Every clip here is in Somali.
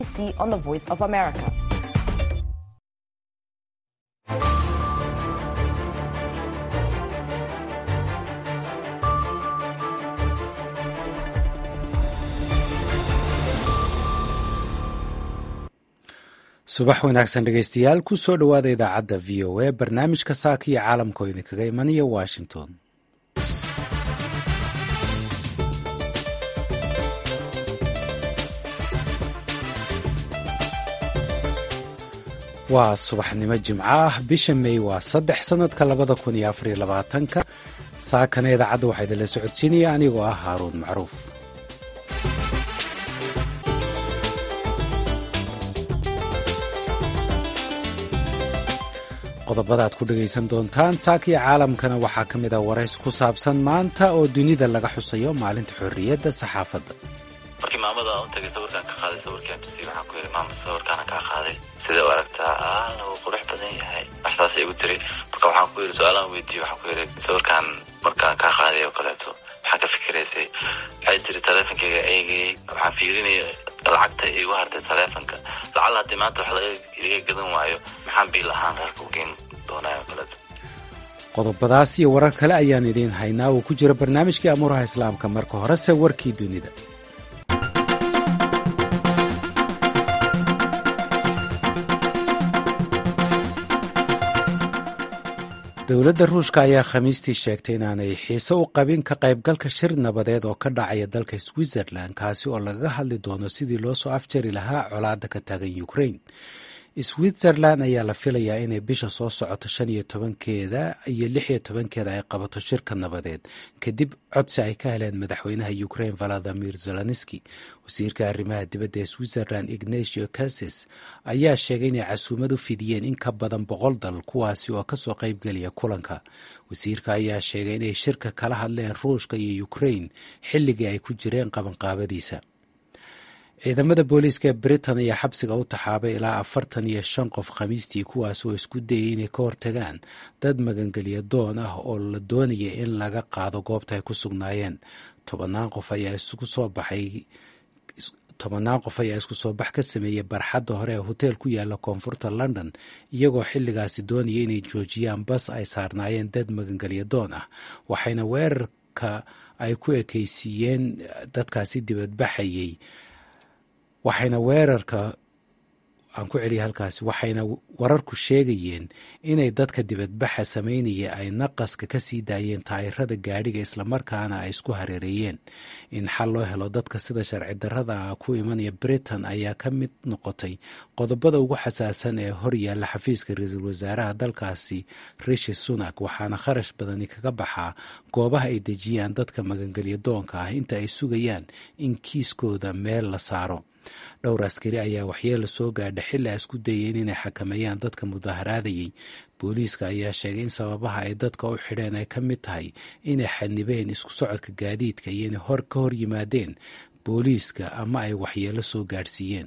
on the Voice of America. subax wanaagsan dhegeystayaal ku soo dhowaada idaacadda v o a barnaamijka saaka iyo caalamka oo idinkaga imanaya washington waa subaxnimo jimco ah bisha may waa saddex sanadka labada kun iyo afariyo labaatanka saakana idaacadda waxaa idinla socodsiinaya anigoo ah haaruun macruuf qodobada aad ku dhegaysan doontaan saakiyo caalamkana waxaa ka mid ah warays ku saabsan maanta oo dunida laga xusayo maalinta xorriyadda saxaafadda markii maamada u tagay sawirkaan ka qaaday sawirkaan tusiy waxaan ku yidhi maama sawirkaana kaa qaaday sidee u aragtaa aala wuu qurux badan yahay waxsaasay igu tiri marka waxaan ku yidhi su-aalaan weydiiye waxaan ku yidhi sawirkaan markaan kaa qaaday oo kaleeto maxaa ka fikiraysay waxay tiri taleefonkayga eegayay waxaan fiirinaya lacagta igu hartay taleefonka lacala haddii maanta wax laga iga gadan waayo maxaan biil ahaan reerka u geen doonaa oo kaleeto qodobadaas iyo warar kale ayaan idiin haynaa uu ku jiro barnaamijkii amuuraha islaamka marka horese warkii dunida dowladda ruushka ayaa khamiistii sheegtay inaanay xiise u qabin ka qaybgalka shir nabadeed oo ka dhacaya dalka switzerland kaasi oo lagaga hadli doono sidii loo soo afjari lahaa colaadda ka taagan ukraine switzerland ayaa la filayaa inay bisha soo socoto shan iyo tobankeeda iyo lix iyo tobankeeda ay qabato shirka nabadeed kadib codsi ay ka heleen madaxweynaha ukraine valadimir zelenski wasiirka arrimaha dibadda ee switzerland ignatio cases ayaa sheegay inay casuumad u fidiyeen in ka badan boqol dal kuwaasi oo kasoo qaybgelaya kulanka wasiirka ayaa sheegay inay shirka kala hadleen ruushka iyo ukraine xilligii ay ku jireen qabanqaabadiisa ciidamada booliiska ee britain ayaa xabsiga u taxaabay ilaa afartan iyo shan qof khamiistii kuwaas oo isku dayay inay ka hortagaan dad magangelya doon ah oo la doonaya in laga qaado goobta ay ku sugnaayeen tobannaan qof ayaa isugu soo baxay tobannaan qof ayaa isku soo bax ka sameeyey barxadda hore ee hoteel ku yaala koonfurta london iyagoo xilligaasi doonaya inay joojiyaan bas ay saarnaayeen dad magangelya doon ah waxayna weerarka ay ku ekeysiiyeen dadkaasi dibadbaxayay waxayna weerarka aan ku celiyay halkaasi waxayna wararku sheegayeen inay dadka dibadbaxa sameynaya ay naqaska ka sii daayeen taayirada gaadhiga islamarkaana ay isku hareereeyeen in xal loo helo dadka sida sharci darrada ah ku imanaya britain ayaa ka mid noqotay qodobada ugu xasaasan ee hor yaalla xafiiska ra-iisul wasaaraha dalkaasi rishi sunak waxaana kharash badani kaga baxaa goobaha ay dejiyaan dadka magangelya doonka ah inta ay sugayaan in kiiskooda meel la saaro dhowr askari ayaa waxyeela soo gaadha xilli a isku dayeen inay xakameeyaan dadka mudaharaadayay booliiska ayaa sheegay in sababaha ay dadka u xidheen ay ka mid tahay inay xadnibeen isku socodka gaadiidka iyo inay hor ka hor yimaadeen booliiska ama ay waxyeelo soo gaadhsiiyeen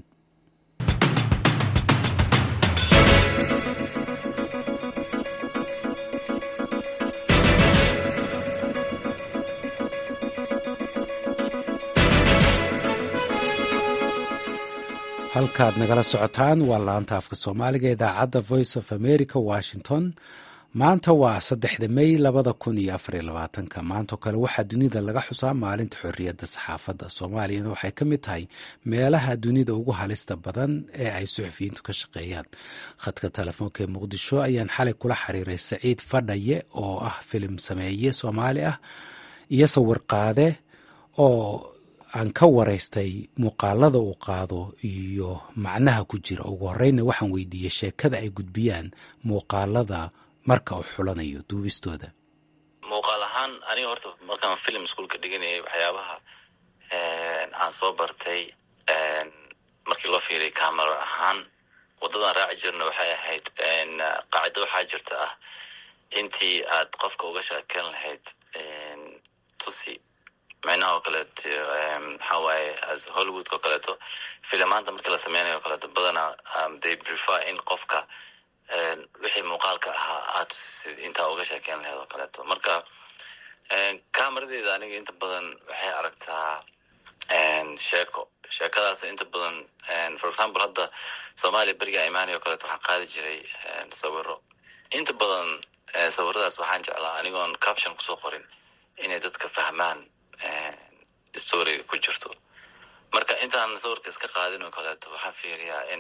halkaad nagala socotaan waa laanta afka soomaaliga idaacadda voice of america washington maanta waa saddexda may labada kun iyo afariyo labaatanka maantao kale waxaa dunida laga xusaa maalinta xorriyadda saxaafadda soomaaliyana waxay ka mid tahay meelaha dunida ugu halista badan ee ay suxufiyiintu ka shaqeeyaan khadka telefoonka ee muqdisho ayaan xalay kula xiriiray saciid fadhaye oo ah filim sameeye soomaali ah iyo sawir qaade oo aan ka waraystay muuqaalada uu qaado iyo macnaha ku jira ugu horeyna waxaan weydiiyey sheekada ay gudbiyaan muuqaalada marka uu xulanayo duubistooda muuqaal ahaan aniga horta markaan film ischoolka dhiganayay waxyaabaha aan soo bartay markii loo fiiriya camera ahaan waddadan raaci jirna waxay ahayd qaacido waxaa jirta ah intii aad qofka uga sheekeyn lahayd tusi micnaha oo kaleeto maxaa waaye as hollywoodka oo kaleeto filimaanta markii la sameynayo o kaleeto badanaa they prefer in qofka wixii muuqaalka ahaa aad tusisid intaa uga sheekeyn lahayd oo kaleeto marka cameradeeda aniga inta badan waxay aragtaa sheeko sheekadaas inta badan for example hadda soomaaliya beriga imaaniya o kaleeto waxaan qaadi jiray sawiro inta badan sawiradaas waxaan jeclaa anigoon caption kusoo qorin inay dadka fahmaan storiga ku jirto marka intaan sawirka iska qaadin oo kaleeto waxaan fiiriyaa in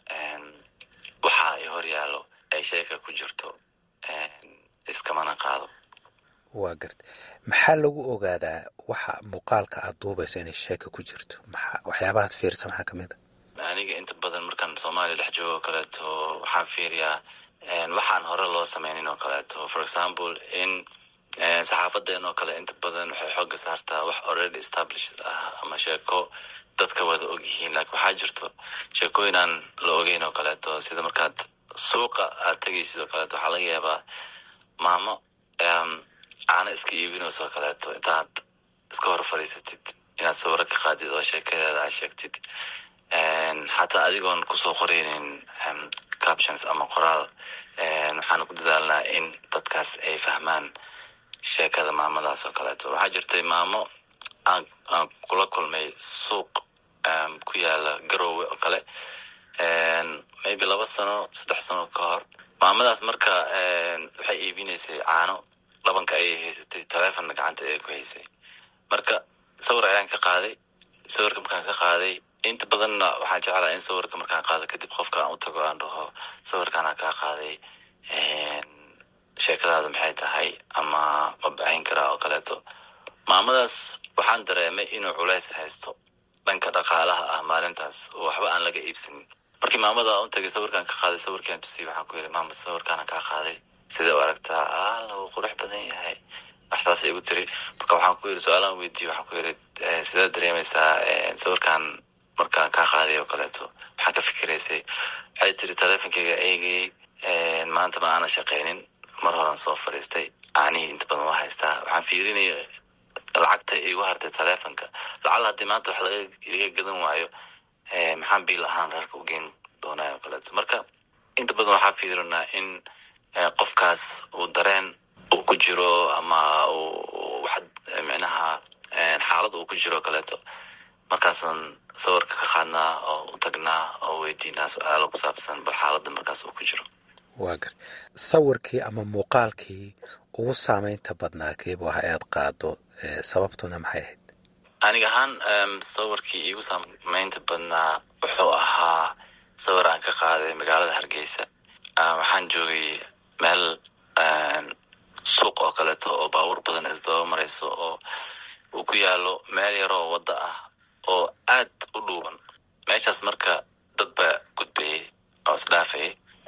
waxa ay hor yaallo ay sheeka ku jirto iskamana qaado waa garta maxaa lagu ogaadaa waxa muuqaalka aad duubayso inay sheeka ku jirto maxaa waxyaabahaad fiirisa maxaa kamid a aniga inta badan markaan soomaaliya dhex joogo oo kaleeto waxaan fiiriyaa waxaan hore loo sameynin oo kaleeto for example in saxaafadeen oo kale inta badan waxay xooga saartaa wax already established ah ama sheeko dadka wada og yihiin laakiin waxaa jirto sheekooyin aan la ogeyn oo kaleeto sida markaad suuqa aad tegaysid oo kaleeto waxaa laga yaabaa maamo caano iska iibinayso oo kaleeto intaad iska hor fadhiisatid inaad sawiro ka qaadid oo sheekadeeda aad sheegtid xataa adigoon kusoo qoreynin captions ama qoraal waxaan ku dadaalnaa in dadkaas ay fahmaan sheekada maamadaas oo kaleeto waxaa jirtay maamo aan aan kula kulmay suuq ku yaala garoowe oo kale maybe laba sano saddex sano ka hor maamadaas marka waxay iibinaysay caano dhabanka ayay haysatay taleefonna gacanta ayay ku haysay marka sawir ayaan ka qaaday sawirka markaan ka qaaday inta badanna waxaan jeclaa in sawirka markaan qaado kadib qofka aan u tago aan dhaho sawirkaanaan kaa qaaday sheekadaada maxay tahay ama ma baahin karaa oo kaleeto maamadaas waxaan dareemay inuu culays haysto dhanka dhaqaalaha ah maalintaas oo waxba aan laga iibsanin markii maamada u tagay sawirkaan ka qaaday sawirkaan tusiyay waxaan ku yidhi maama sawirkaana kaa qaaday sidee u aragtaa alla wuu qurux badan yahay waxtaas igu tiri marka waxaan ku yidhi su-aalaan weydiiye waxaan ku yidhi sidaad dareemaysaa sawirkaan markaan kaa qaaday oo kaleeto maxaa ka fikiraysay waxay tiri taleefonkeyga eegayey maanta ma aana shaqaynin mar horan soo fadhiistay aanihii inta badan waa haystaa waxaan fiirinaya lacagta igu hartay taleefonka lacala haddii maanta wax laga iga gadan waayo maxaan biil ahaan reerka u geen doonaa oo kaleeto marka inta badan waxaa fiirinaa in qofkaas uu dareen uu ku jiro ama uu wax micnaha xaalad uu ku jiro o kaleeto markaasaan sawirka ka qaadnaa oo u tagnaa oo weydiinaa su-aalo ku saabsan bal xaaladda markaas uu ku jiro waa garta sawirkii ama muuqaalkii ugu saameynta badnaa keebu ah aad qaado sababtuna maxay ahayd aniga ahaan sawirkii iigu saameynta badnaa wuxuu ahaa sawir aan ka qaaday magaalada hargeysa waxaan joogay meel suuq oo kaleeto oo baabuur badan isdaba marayso oo uu ku yaalo meel yaroo wadda ah oo aad u dhuuban meeshaas marka dad baa gudbayay oo isdhaafayay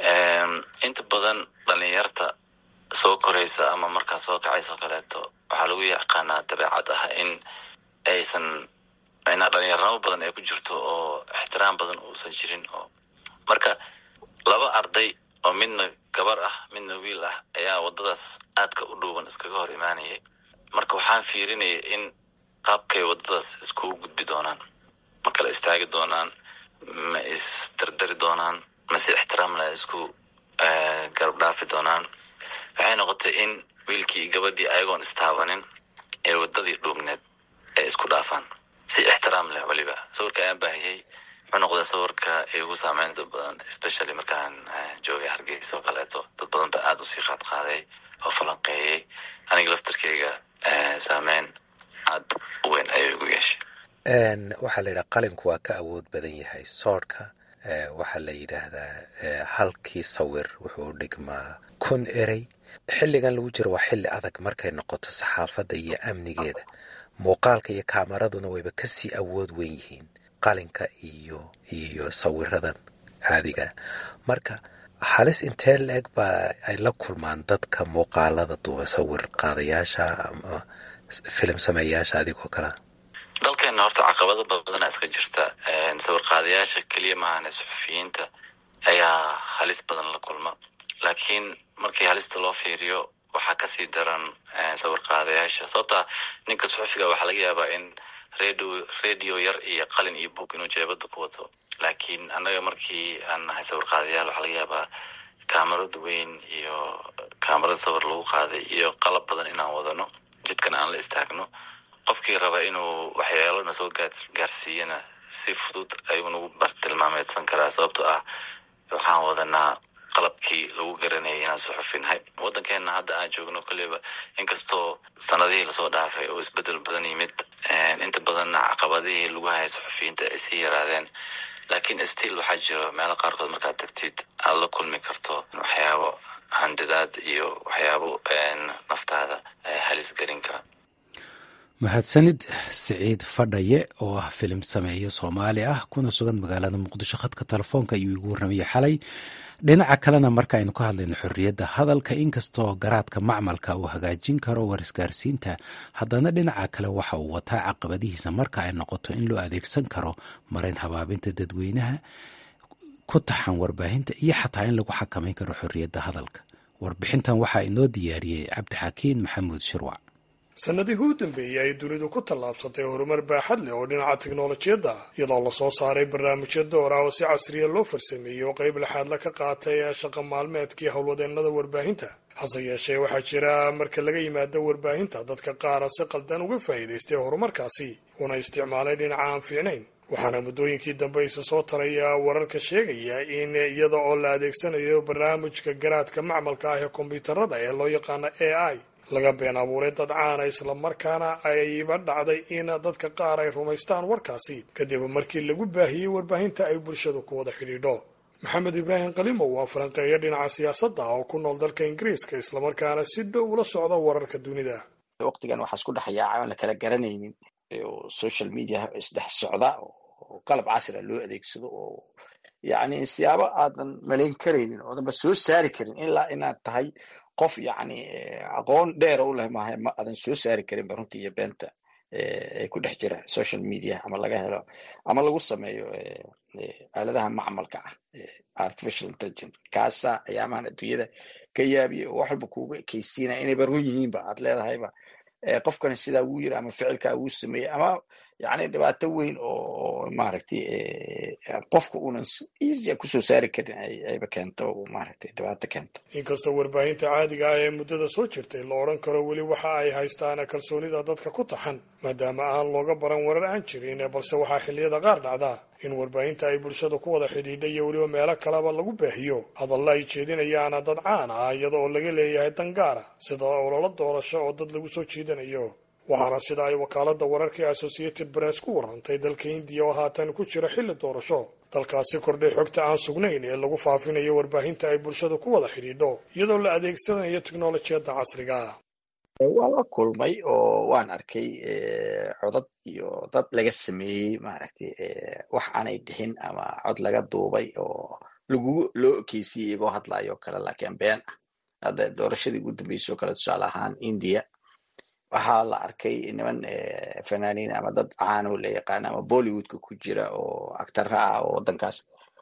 inta badan dhalinyarta soo koraysa ama markaa soo kacaysa oo kaleeto waxaa lagu yaqaanaa dabeecad ah in aysan micnaa dhalinyarnimo badan ay ku jirto oo ixtiraam badan uusan jirin oo marka laba arday oo midna gabar ah midna wiil ah ayaa waddadaas aadka u dhuuban iskaga hor imaanayay marka waxaan fiirinaya in qaabkay waddadaas iskugu gudbi doonaan ma kala istaagi doonaan ma isdardari doonaan mase ixtiraamla isku garab dhaafi doonaan waxay noqotay in wiilkii gabadhii ayagoon istaabanin ee waddadii dhuubneed ay isku dhaafaan si ixtiraam leh weliba sawirka ayaan baahiyey wuxuu noqday sawirka igu saameynta badan especially markaan joogay hargeysa oo kaleeto dad badan ba aada usii qaad qaaday oo falanqeeyey aniga laftarkeyga saameyn aad u weyn ayay igu yeeshay waxaa la yidhaha qalinku waa ka awood badan yahay soodhka waxaa la yidhaahdaa halkii sawir wuxuu dhigmaa kun erey xilligan lagu jiro waa xilli adag markay noqoto saxaafadda iyo amnigeeda muuqaalka iyo kaamaraduna wayba kasii awood weyn yihiin qalinka iyo iyo sawiradan caadiga marka halis intee la-eg baa ay la kulmaan dadka muuqaalada duuba sawir qaadayaasha ama filim sameeyaasha adigoo kalea dalkeena horta caqabado badana iska jirta sawir qaadayaasha keliya maahane suxufiyiinta ayaa halis badan la kulma laakiin markii halista loo fiiriyo waxaa kasii daran sawir qaadayaasha sababta ninka suxufiga waxaa laga yaabaa in radio radio yar iyo qalin iyo book inuu jeebada ku wato laakiin annaga markii aan nahay sawir qaadayaal waxaa laga yaabaa kaamarad weyn iyo kaamarad sawir lagu qaaday iyo qalab badan inaan wadano jidkana aan la istaagno qofkii raba inuu waxyeelana soo gaarsiiyana si fudud ayuu nagu bartilmaameedsan karaa sababtoo ah waxaan wadanaa qalabkii lagu garanayay inaan suxufinnahay waddankeena hadda aan joogno kolleyba inkastoo sanadihii lasoo dhaafay oo isbedel badan yimid inta badanna caqabadihii lagu hayay suxufiyiinta ay sii yaraadeen laakiin still waxaa jiro meelo qaarkood markaad tagtid aada la kulmi karto waxyaabo handadaad iyo waxyaabo naftaada halis gelin kara mahadsanid siciid fadhaye oo ah filim sameeyo soomaali ah kuna sugan magaalada muqdisho khadka telefoonka ayuu igu warramayay xalay dhinaca kalena marka aynu ka hadlayno xorriyadda hadalka inkastoo garaadka macmalka uu hagaajin karo warisgaarsiinta haddana dhinaca kale waxa uu wataa caqabadihiisa marka ay noqoto in loo adeegsan karo marayn habaabinta dadweynaha ku taxan warbaahinta iyo xataa in lagu xakamayn karo xorriyadda hadalka warbixintan waxaa inoo diyaariyey cabdixakiin maxamuud shirwac sanadihii u dambeeyey ay dunidu ku tallaabsatay horumar baaxad leh oo dhinaca tiknolojiyadda ah iyadoo lasoo saaray barnaamijyo door ah oo si casriya loo farsameeyey oo qayb laxaadla ka qaatay shaqa maalmeedkii howlwadeennada warbaahinta hase yeeshee waxaa jira marka laga yimaado warbaahinta dadka qaara si qaldan uga faa'iidaystay horumarkaasi una isticmaalay dhinaca aan fiicnayn waxaana muddooyinkii dambe isa soo taraya wararka sheegaya in iyada oo la adeegsanayo barnaamijka garaadka macmalka ah ee kombiyuutarada ee loo yaqaano a i laga been abuuray dad caana islamarkaana ayba dhacday in dadka qaar ay rumaystaan warkaasi kadib markii lagu baahiyey warbaahinta ay bulshadu ku wada xidhiidho maxamed ibraahim kalimow waa falanqeeyo dhinaca siyaasadda oo ku nool dalka ingiriiska islamarkaana si dhow ula socda wararka dunida waqtigan waxaa isku dhex yaaca aan la kala garanaynin oo social media isdhex socda oo qalab casria loo adeegsado oo yacni siyaabo aadan malayn karaynin oodanba soo saari karin ilaa inaad tahay qof yacni aqoon dheera u leh maaha ma aadan soo saari karin ba runtii iyo beenta ee ku dhex jira social media ama laga helo ama lagu sameeyo aaladaha macmalka ah artificial intelligence kaasa ayaamahan adduunyada ka yaabiya oo wax walba kuuga ekeysiinaya inayba run yihiinba aad leedahayba qofkani sidaa wuu yiri ama ficilkaa wuu sameeyey ama yani dhibaato weyn oo maaragtay qofka uunan easya kusoo saari karin ayba keento maaragtay dhibaato keento inkasta warbaahinta caadiga ah ee muddada soo jirtay la odhan karo weli waxa ay haystaan kalsoonida dadka ku taxan maadaama aan looga baran warar aan jirin balse waxaa xilliyada qaar dhacdaa in warbaahinta ay bulshada ku wada xidhiidha iyo weliba meelo kaleba lagu baahiyo hadalla ay jeedinayaana dad caan ah iyada oo laga leeyahay dangaara sida ololo doorasho oo dad lagu soo jiidanayo waxaana sida ay wakaalada wararka ee associated press ku warantay dalka hindiya oo haatan ku jira xilli doorasho dalkaasi kordhay xogta aan sugnayn ee lagu faafinayo warbaahinta ay bulshada ku wada xidhiidho iyadoo la adeegsanayo teknolojiyadda casriga waan la kulmay oo waan arkay codad iyo dad laga sameeyey maaragtay wax aanay dhixin ama cod laga duubay oo lagu loo ekeysiyey igoo hadlayo o kale laakiin been ah hadda doorashadii ugu dambeysay oo kale tusaale ahaan india waxaa la arkay niman fanaaniin ama dad caano la yaqaana ama bollywoodka ku jira oo actara ah oo waddankaas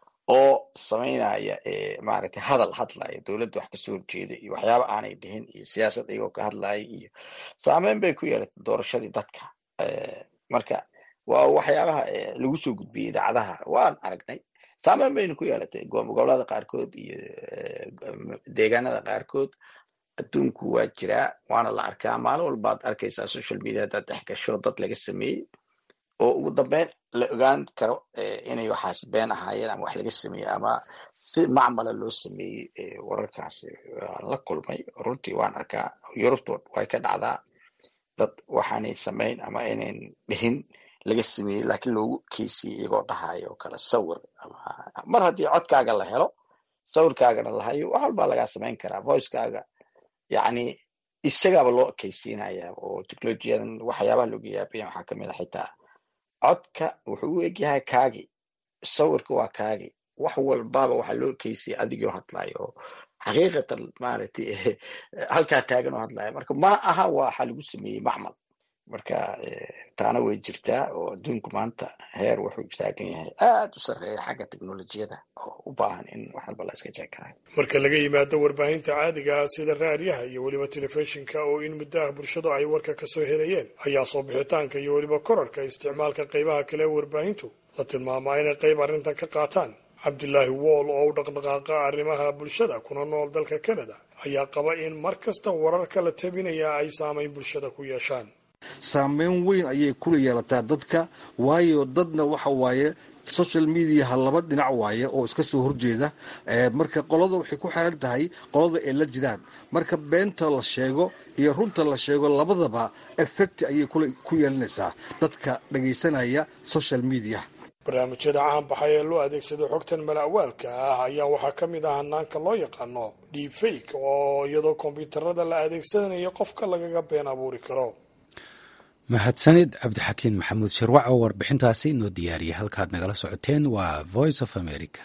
oo samaynaya maaragtay hadal hadlaya dowladda wax kasoo horjeeda iyo waxyaaba aanay dhihin iyo siyaasad iyagoo ka hadlaya iyo saameyn bay ku yeelatay doorashadii dadka marka waa waxyaabaha lagu soo gudbiyey idaacadaha waan aragnay saameyn bayna ku yeelatay gobolada qaarkood iyo deegaanada qaarkood adduunku waa jiraa waana la arkaa maalin walbaad arkaysaa social media haddaad dhex gasho dad laga sameeyey oo ugu dambeyn la ogaan karo inay waxaas been ahaayeen ama wax laga sameeyey ama si macmala loo sameeyey wararkaasi waan la kulmay runtii waan arkaa yurubta way ka dhacdaa dad waxaanay samayn ama inayn dhihin laga sameeyey laakiin loogu keysiyey iyagoo dhahayo oo kale sawir mar haddii codkaaga la helo sawirkaagana la hayo wax walbaa lagaa samayn karaa voicekaaga yacni isagaaba loo ekeysiinaya oo technolojiyadan waxyaabaha looga yaabaya waxaa kamid a xitaa codka wuxuu u egyahay kaagi sawirka waa kaagi wax walbaba waxaa loo ekeysiyay adigoo hadlayo oo xaqiiqatan maaragtay halkaa taagan oo hadlaya marka ma aha waxa lagu sameeyey macmal marka taana way jirtaa oo adduunku maanta heer wuxuu taagan yahay aada u sarreeya xagga teknolojiyada oo u baahan in wax walba la iska jeekaayo marka laga yimaado warbaahinta caadiga ah sida raadiyaha iyo weliba telefishinka oo in muddaha bulshadu ay warka kasoo helayeen ayaa soo bixitaanka iyo weliba korarka isticmaalka qaybaha kale ee warbaahintu la tilmaamaa inay qayb arrintan ka qaataan cabdilaahi wool oo u dhaqdhaqaaqa arrimaha bulshada kuna nool dalka canada ayaa qaba in mar kasta wararka la tabinaya ay saamayn bulshada ku yeeshaan saameyn weyn ayay kula yeelataa dadka waayo dadna waxa waaye social mediaha laba dhinac waaye oo iska soo horjeeda marka qolada waxay ku xeeran tahay qolada ay la jiraan marka beenta la sheego iyo runta la sheego labadaba effect ayay ku yeelanaysaa dadka dhagaysanaya social media barnaamijyada caanbaxay ee loo adeegsado xogtan mala'waalka ah ayaa waxaa ka mid ah hanaanka loo yaqaano deepfake oo iyadoo kombyuutarada la adeegsanayo qofka lagaga been abuuri karo mahadsanid cabdixakiin maxamuud shirwac oo warbixintaasi inoo diyaariyay halkaad nagala socoteen waa voice of america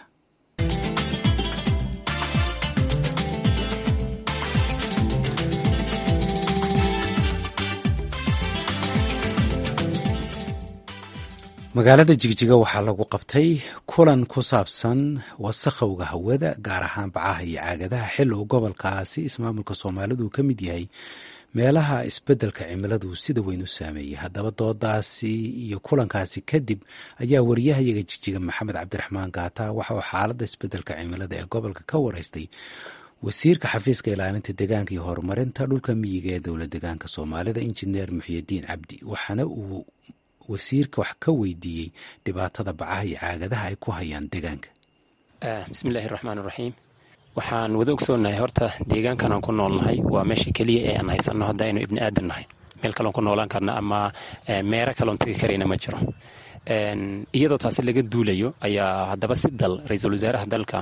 magaalada jigjiga waxaa lagu qabtay kulan ku saabsan wasakhowga hawada gaar ahaan bacaha iyo caagadaha xil uu gobolkaasi ismaamulka soomaalidu uu ka mid yahay meelaha isbeddelka cimiladu sida weyn u saameeyey haddaba doodaasi iyo kulankaasi kadib ayaa wariyahayaga jigjiga maxamed cabdiraxmaan gaata waxa uu xaaladda isbeddelka cimilada ee gobolka ka wareystay wasiirka xafiiska ilaalinta deegaanka iyo horumarinta dhulka miyiga ee dowlad deegaanka soomaalida injineer muxyidiin cabdi waxaana uu wasiirka wax ka weydiiyey dhibaatada bacaha iyo caagadaha ay ku hayaan deegaanka bismillahi raxmaan raxiim waxaan wada ogsoonahay horta deegaankan aan ku noolnahay waa meesha keliya ee aan haysanno hadda aynu ibni aadan nahay meel kaloon ku noolaan karna ama meero kaloon tegi karayna ma jiro iyadoo taasi laga duulayo ayaa haddaba si dal ra-iisul wasaaraha dalka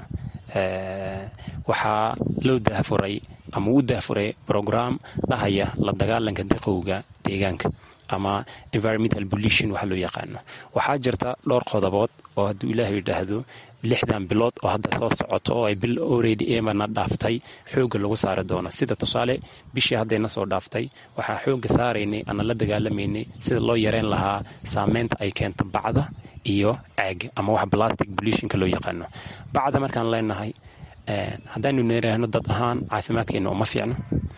waxaa loo dahfuray ama uu dahfuray brograam dhahaya la dagaalanka diqowga deegaanka ama environmental pollution waxa loo yaqaano waxaa jirta dhowr qodobood oo hadduu ilaahay yidhaahdo lixdan bilood oo hadda soo socoto oo ay bil oredi emana dhaaftay xoogga lagu saari doono sida tusaale bishii haddayna soo dhaaftay waxaa xoogga saaraynay ana la dagaalamaynay sida loo yareyn lahaa saameynta ay keento bacda iyo caaga ama wax plastic pollutionka loo yaqaano bacda markaan leenahay haddaanu nidhaahno dad ahaan caafimaadkeena uma fiicno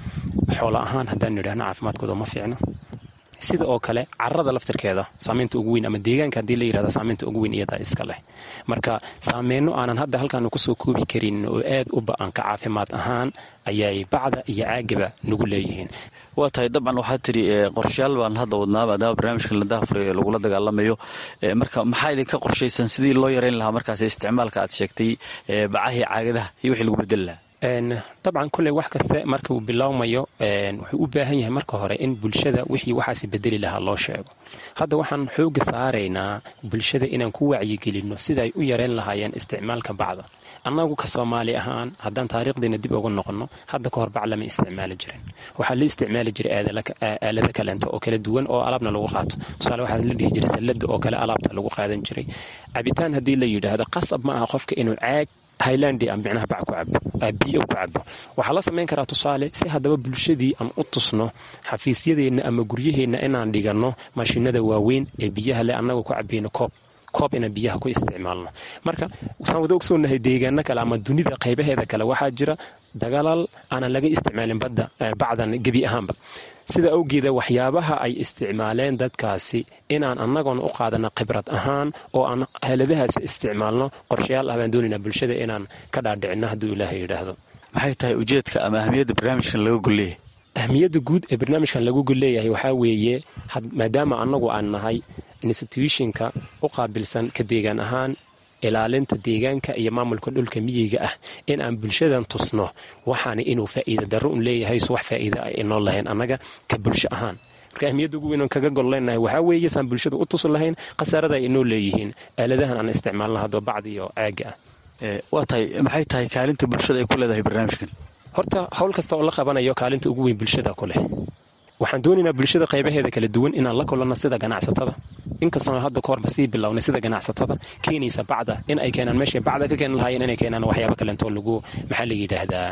xoolo ahaan haddaanu nidhaahno caafimaadkooda uma fiicno sida oo kale carada laftirkeeda saameynta ugu weyn ama deegaanka haddii la yirahda saameynta ugu weyn iyadaa iska leh marka saameyno aanan hadda halkaanu kusoo koobi karin oo aad u ba-anka caafimaad ahaan ayay bacda iyo caagaba nagu leeyihiin waa tahay dabcan waxaad tidhi qorshayaal baan hadda wadnaa maadaama barnaamijkan la dahafurayo ee lagula dagaalamayo marka maxaa idinka qorshaysan sidii loo yareyn lahaa markaas isticmaalka aad sheegtay bacahii caagadaha iyo wixii lagu bedeli lahaa dabcan kulley wax kaste marka uu biloawmayo wuxuu u baahan yahay marka hore in bulshada wixii waxaasi bedeli lahaa loo sheego hadda waxaan xooga saaraynaa bulshada inaan ku wacyigelinno sida ay u yareyn lahaayeen isticmaalka bacda annagu ka soomaali ahaan haddaan taariikhdeena dib ugu noqonno hadda ka hor bac lama isticmaali jirin waxaa la isticmaali jiray aalado kaleento oo kala duwan oo alaabna lagu qaato tusaale waxaa la dhihi jiray sallada oo kale alaabta lagu qaadan jiray cabitaan haddii la yidhaahdo qasab ma aha qofka inuu caag highland ama micnaha bac ku cabo biyo ku cabo waxaa la samayn karaa tusaale si haddaba bulshadii aan u tusno xafiisyadeenna ama guryaheenna inaan dhiganno mashiinada waaweyn ee biyaha le annaga ku cabayno koob koob inaan biyaha ku isticmaalno marka waxaan wada ogsoonahay deegaano kale ama dunida qaybaheeda kale waxaa jira dagalaal aanan laga isticmaalin badda bacdan gebi ahaanba sida awgeeda waxyaabaha ay isticmaaleen dadkaasi inaan annagoona u qaadana khibrad ahaan oo aan heladahaas isticmaalno qorshayaal ah baan doonaynaa bulshada inaan ka dhaadhicinno hadduu ilaahay yidhaahdo maxay tahay ujeedka ama ahamiyadda barnaamijkan laga golleeyahay ahamiyadda guud ee barnaamijkan lagu golleeyahay waxaa weeye maadaama annagu aan nahay institutionka u qaabilsan ka deegaan ahaan ilaalinta deegaanka iyo maamulka dhulka miyiga ah in aan bulshadan tusno waxaana inuu faa'iida darro un leeyahay so wax faa'iida ay inoo lahayn annaga ka bulsho ahaan marka ahmiyadda ugu weyn oon kaga gol leenahay waxaa weeye saan bulshada u tusi lahayn khasaarada ay inoo leeyihiin aaladahan aan isticmaalna haddoo bacdi iyo caaga ah waa tahay maxay tahay kaalinta bulshada ay ku leedahay barnaamijkan horta howl kasta oo la qabanayo kaalinta ugu weyn bulshada ku leh waxaan doonaynaa bulshada qaybaheeda kala duwan inaan la kulanno sida ganacsatada inkastoo hadda ka horba sii bilownay sida ganacsatada keenaysa bacda in ay keenaan meeshay bacda ka keeni lahaayeen inay keenaan waxyaaba kaleentoo lagu maxaa la yidhaahdaa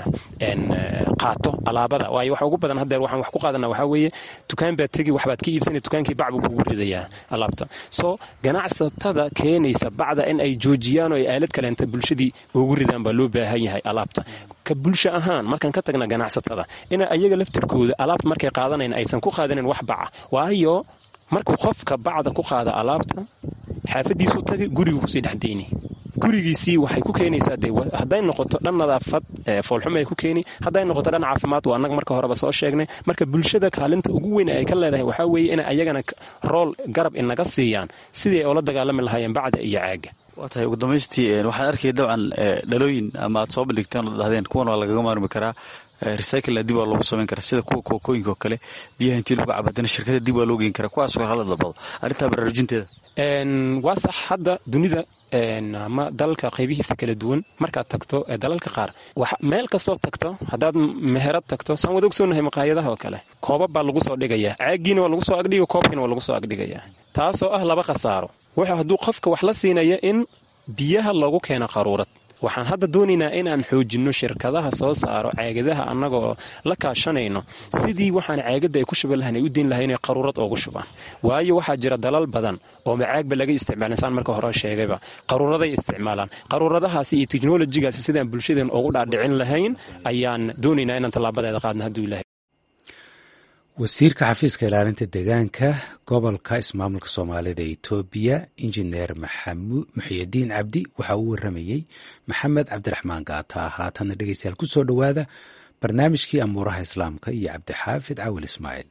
qaato alaabada waayo waxa ugu badan haddeer waxaan wax ku qaadana waxaa weeye dukaan baad tegi waxbaad ka iibsanay dukaankii bac buu kugu ridayaa alaabta soo ganacsatada keenaysa bacda in ay joojiyaan oo ay aalad kaleenta bulshadii ugu ridaan baa loo baahan yahay alaabta ka bulsho ahaan markaan ka tagna ganacsatada ina ayaga laftirkooda alaabta markay qaadanayn aysan ku qaadanin wax baca waayo markuu qofka bacda ku qaada alaabta xaafadiisuu tagay gurigu kusii dhexdayni gurigiisii waxay ku keenaysaa de hadday noqoto dhan nadaafad foolxuma ay ku keeni hadday noqoto dhan caafimaad waa annaga marka horeba soo sheegnay marka bulshada kaalinta ugu weyn ay ka leedahay waxaa weeye inay ayagana rool garab inaga siiyaan sidii ay ula dagaalami lahaayeen bacda iyo caaga waa tahay ugu dambaystii waxaan arkaya dabcan dhalooyin ama aad soo bandhigteen oo dhahdeen kuwan waa lagaga maarmi karaa recyclena dib waa loogu samayn karaa sida kuwa kookooyinka oo kale biyaha intii lagu cabadana shirkada dib waa loo geyn karaa kuwaasoo hala dabado arrintaa baraarujinteeda waa sax hadda dunida ama dalalka qaybihiisa kala duwan markaad tagto dalalka qaar meel kastoo tagto haddaad meherad tagto saan wada ogsoonahay maqaayadaha oo kale koobab baa lagu soo dhigaya caagiina waa lagu soo agdhiga koobkiina waa lagu soo agdhigaya taasoo ah laba khasaaro wuxuu hadduu qofka wax la siinaya in biyaha loogu keeno qaruurad waxaan hadda doonaynaa inaan xoojinno shirkadaha soo saaro caagadaha annagoo la kaashanayno sidii waxaan caagadda ay ku shuban lahayn ay u diin lahay inay qaruurad oogu shubaan waayo waxaa jira dalal badan oo macaagba laga isticmaalin saan marka hore sheegayba qaruuraday isticmaalaan qaruuradahaasi iyo teknolojigaasi sidaan bulshadeen ugu dhaadhicin lahayn ayaan doonaynaa inaan tallaabadeeda qaadna hadduu ilahay wasiirka xafiiska ilaalinta deegaanka gobolka ismaamulka soomaalida ee etoobiya injineer muxyidiin cabdi waxaa uu waramayey maxamed cabdiraxmaan gaata haatanna dhegeystayaal ku soo dhowaada barnaamijkii amuuraha islaamka iyo cabdixaafid cawil ismaaciil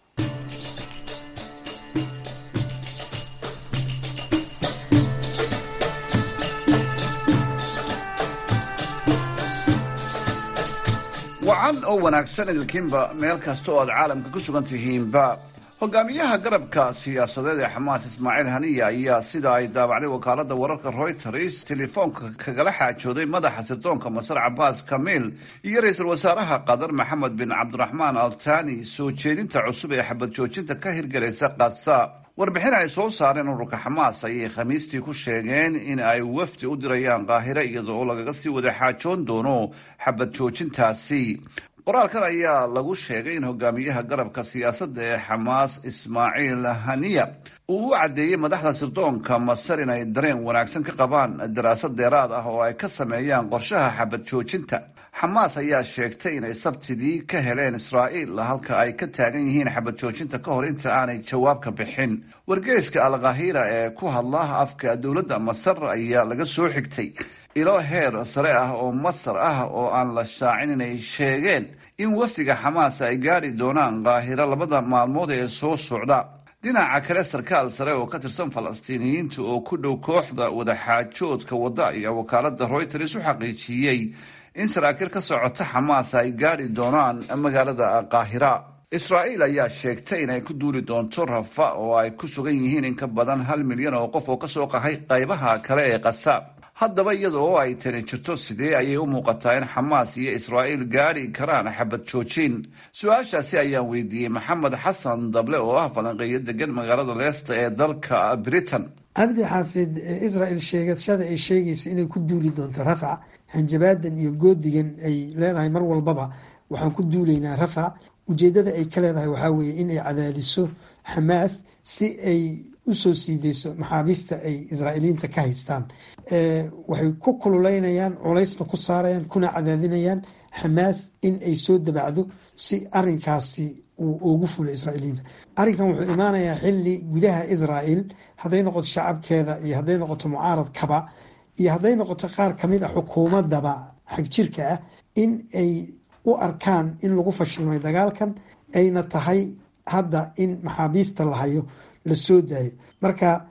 wacan oo wanaagsan idilkiinba meel kasta oo aad caalamka ku sugan tihiinba hogaamiyaha garabka siyaasadeed ee xamaas ismaaciil haniya ayaa sida ay daabacday wakaalada wararka royters telefoonka kagala xaajooday madaxa sirdoonka masar cabaas kamiil iyo ra-iisul wasaaraha qatar maxamed bin cabdiraxmaan altani soo jeedinta cusub ee xabad joojinta ka hirgelaysa kasa warbixin ay soo saareen ururka xamaas ayay khamiistii ku sheegeen in ay wafdi u dirayaan qaahire iyada oo lagaga sii wada xaajoon doono xabad joojintaasi qoraalkan ayaa lagu sheegay in hogaamiyaha garabka siyaasadda ee xamaas ismaaciil haniya uu u caddeeyey madaxda sirdoonka masar inay dareen wanaagsan ka qabaan daraasad deeraad ah oo ay ka sameeyaan qorshaha xabad joojinta xamaas ayaa sheegtay inay sabtidii ka heleen israa'iil halka ay ka taagan yihiin xabad joojinta ka hor inta aanay jawaab ka bixin wargeyska alkahira ee ku hadla afka dowladda masar ayaa laga soo xigtay ilo heer sare ah oo masar ah oo aan la shaacin inay sheegeen in wafdiga xamaas ay gaadhi doonaan kaahiro labada maalmood ee soo socda dhinaca kale sarkaal sare oo ka tirsan falastiiniyiinta oo ku dhow kooxda wadaxaajoodka wadda ayaa wakaalada royters u xaqiijiyey in saraakiil ka socota xamaas ay gaadhi doonaan magaalada kaahira israa'iil ayaa sheegtay inay ku duuli doonto rafa oo ay ku sugan yihiin in ka badan hal milyan oo qof oo kasoo qahay qaybaha kale ee qasa haddaba iyada oo ay tani jirto sidee ayay u muuqataa in xamaas iyo israa'iil gaadhi karaan xabad joojin su-aashaasi ayaan weydiiyey maxamed xasan dable oo ah falanqeeyo degan magaalada leesta ee dalka britain cabdi xaafid israel sheegashada ay sheegaysa inay ku duuli doonto rafac hanjabaadan iyo goodigan ay leedahay mar walbaba waxaan ku duulaynaa rafac ujeedada ay ka leedahay waxaa weeye inay cadaadiso xamaas si ay usoo siideyso maxaabiista ay israa'iiliyiinta ka haystaan waxay ku kululeynayaan culaysna ku saarayaan kuna cadaadinayaan xamaas in ay soo dabacdo si arinkaasi uu ugu fulo israa'iiliyiinta arrinkan wuxuu imaanayaa xili gudaha israa'el hadday noqoto shacabkeeda iyo hadday noqoto mucaaradkaba iyo hadday noqoto qaar kamid a xukuumadaba xagjirka ah in ay u arkaan in lagu fashilmay dagaalkan ayna tahay hadda in maxaabiista la hayo la soo daayo marka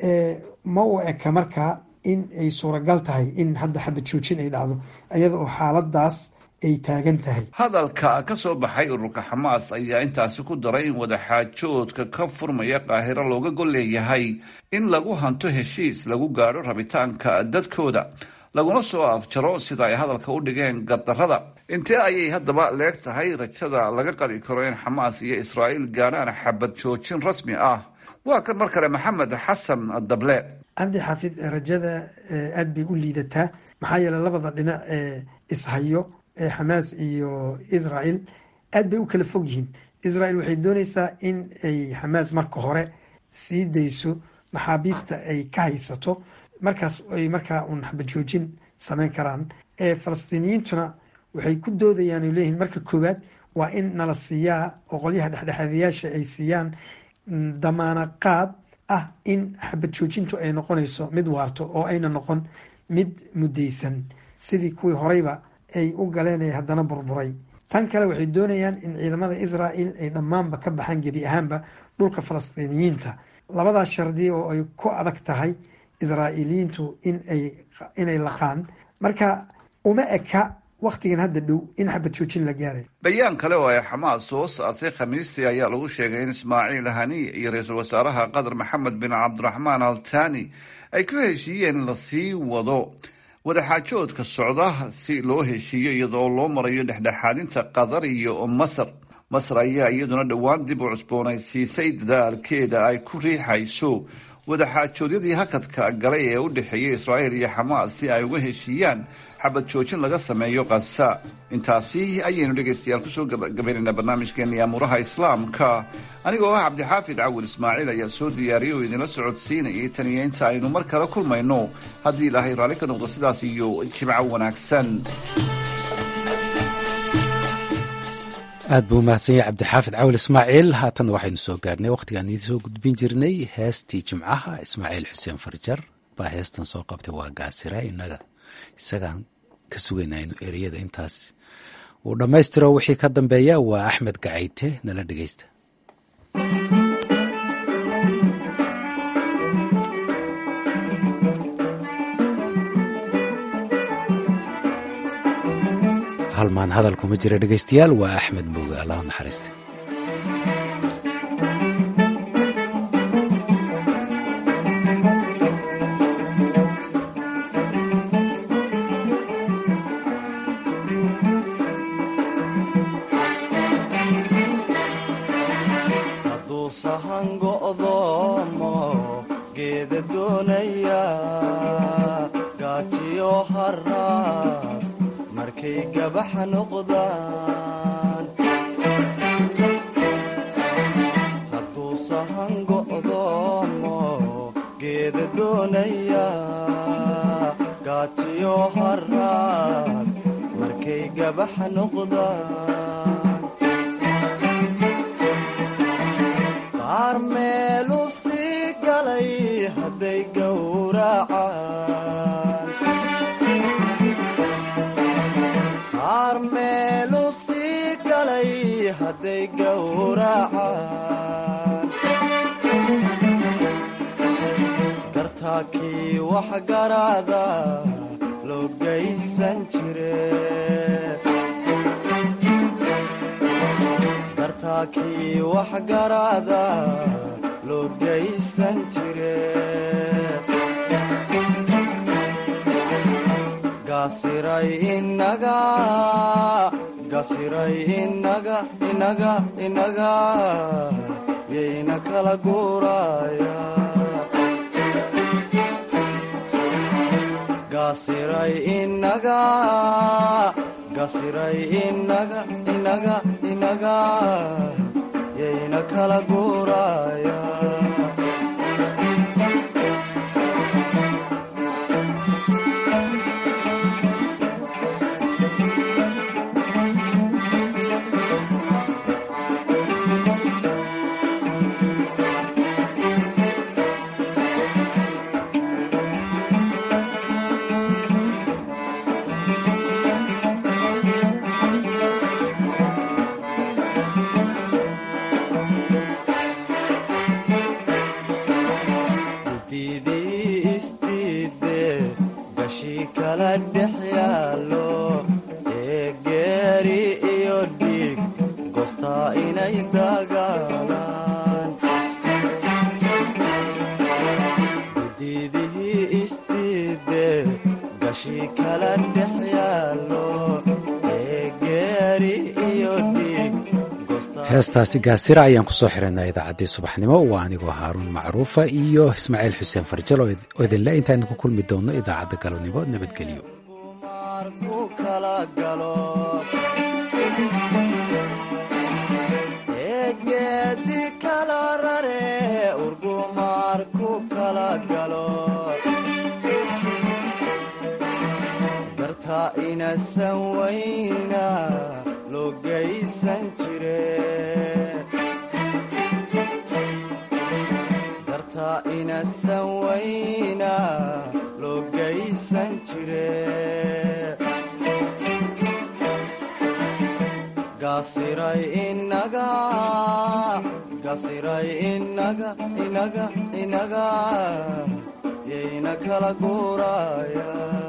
ma u eka markaa in ay suuragal tahay in hadda xabad joojin ay dhacdo iyada oo xaaladaas ay taagan tahay hadalka ka soo baxay ururka xamaas ayaa intaasi ku daray in wadaxaajoodka ka furmaya qaahiro looga gol leeyahay in lagu hanto heshiis lagu gaadho rabitaanka dadkooda laguna soo afjaro sida ay hadalka u dhigeen gardarrada intee ayay haddaba leeg tahay rajada laga qabi karo in xamaas iyo israa'iil gaadhaan xabad joojin rasmi ah waa kan mar kale maxamed xasan dable cabdi xaafid rajada aada bay u liidataa maxaa yeeley labada dhinac ee ishayo ee xamaas iyo israel aad bay u kala fog yihiin israel waxay dooneysaa in ay xamaas marka hore sii dayso maxaabiista ay ka haysato markaas ay markaa uun xabad joojin sameyn karaan falastiiniyiintuna waxay ku doodayaan o leeyihiin marka koowaad waa in nala siiyaa oo qolyaha dhexdhexaadayaasha ay siiyaan damaana qaad ah in xabad joojintu ay noqonayso mid waarto oo ayna noqon mid muddaysan sidii kuwii horeyba ay u galeen ee haddana burburay tan kale waxay doonayaan in ciidamada israel ay dhammaanba ka baxaan gebi ahaanba dhulka falastiiniyiinta labadaas shardi oo ay ku adag tahay israa'iiliyiintu inay laqaan marka uma eka wakhtigan hadda dhow in xabad joojin la gaaray bayaan kale oo ay xamaas soo saartay khamiistii ayaa lagu sheegay in ismaaciil haniy iyo ra-iisul wasaaraha qatar maxamed bin cabdiraxmaan al tani ay ku heshiiyeen in lasii wado wadaxaajoodka socda si loo heshiiyo iyadoo loo marayo dhexdhexaadinta qatar iyo masar masar ayaa iyaduna dhowaan dib u cusboonaysiisay dadaalkeeda ay ku riixayso wadaxaajoodyadii hakadka galay ee u dhexeeyay israa'iil iyo xamaas si ay uga heshiiyaan xabad joojin laga sameeyo kasa intaasi ayaynu dhegaystayaal kusoo gabagabaynaynaa barnaamijkeennii amuuraha islaamka anigoo ah cabdixaafid cawil ismaaciil ayaa soo diyaariyay oo idinla socodsiinayay tan iyo inta aynu mar kale kulmayno haddii ilaahay raalli ka noqdo sidaas iyo jimco wanaagsan aad buu umahadsan yahay cabdixaafid cawil ismaaciil haatanna waxaynu soo gaarnay wakhtigaan idiin soo gudbin jirnay heestii jimcaha ismaaciil xuseen farjar baa heestan soo qabtay waa gaasira inaga isagaan ka sugaynaa inu ereyada intaas uu dhammaystiro wixii ka dambeeya waa axmed gacayte nala dhegeysta halmaan hadal kuma jira dhegeystayaal waa axmed mooge allah naxariista hadduu sahan go'doomo geeda doonaya gaajiyo haraab markay gabaxa noqdaan hadduu sahan go'doomo geeda doonaya gaajiyo haraab markay gabaxa noqdaan qaar meelu sii galay hadday gowracaan qaar meelu sii galay hadday gowracaan gartaakii wax garaada loo gaysan jire gartaakii wax garaada loo gaysan jire gasiray inaga gasiray inaga inaga inaga yayna kala guuraya gasiray inaga gasiray inaga inaga inaga yayna kala guuraya gudidii isdiide gashii kala dhex yaallo ee geeri iyo dhiig goostaa inay dagaalaan gudidihii isdiide gashii kala dhex yaallo ee geeri iyo dhiig heestaasi gaasira ayaan kusoo xiranaa idaacaddii subaxnimo waa anigoo haaruun macruufa iyo ismaaciil xuseen farjal oo idinle intaaynu ku kulmi doonno idaacadda galabnimo nabadgelyo ku kala galo ee geedi kala rare urgumaar ku kala galo garta inasan wayna loo gaysan jire garta inasan wayna loo geysan jire gasiray inaga gasiray inaga inaga inaga yayna kala guuraya